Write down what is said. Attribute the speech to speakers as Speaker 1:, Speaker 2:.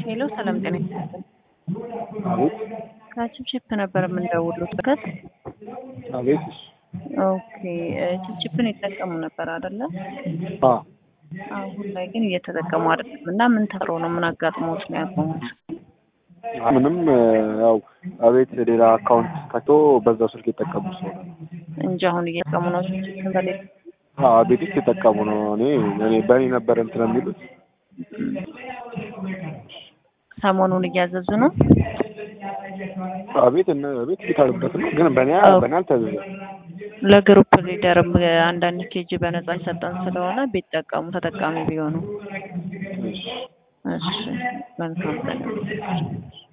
Speaker 1: ሄሎ ሰላም ጤና ይስጥልኝ።
Speaker 2: አቤት
Speaker 1: ከችፕችፕ ነበር የምንደውሉት ከት
Speaker 2: አቤት እሺ
Speaker 1: ኦኬ ችፕችፕን ይጠቀሙ ነበር አይደለ?
Speaker 2: አ
Speaker 1: አሁን ላይ ግን እየተጠቀሙ አይደለም እና ምን ተፈጥሮ ነው? ምን አጋጥሞት ነው ያቆሙት?
Speaker 2: ምንም ያው አቤት ሌላ አካውንት ከቶ በዛው ስልክ የጠቀሙ ሰው
Speaker 1: እንጂ አሁን እየተጠቀሙ ነው ችፕችፕን በሌላ
Speaker 2: አዎ ቤት ውስጥ የጠቀሙ ነው። እኔ እኔ በእኔ ነበር እንትን የሚሉት
Speaker 1: ሰሞኑን እያዘዙ ነው።
Speaker 2: አቤት እነ ቤት ቢታሉበት ነው ግን በእኔ በእኔ አልታዘዘም።
Speaker 1: ለግሩፕ ሊደርም አንዳንድ ኬጂ በነጻ ይሰጠን ስለሆነ ቢጠቀሙ ተጠቃሚ ቢሆኑ።
Speaker 2: እሺ
Speaker 1: እሺ መልካም ቀን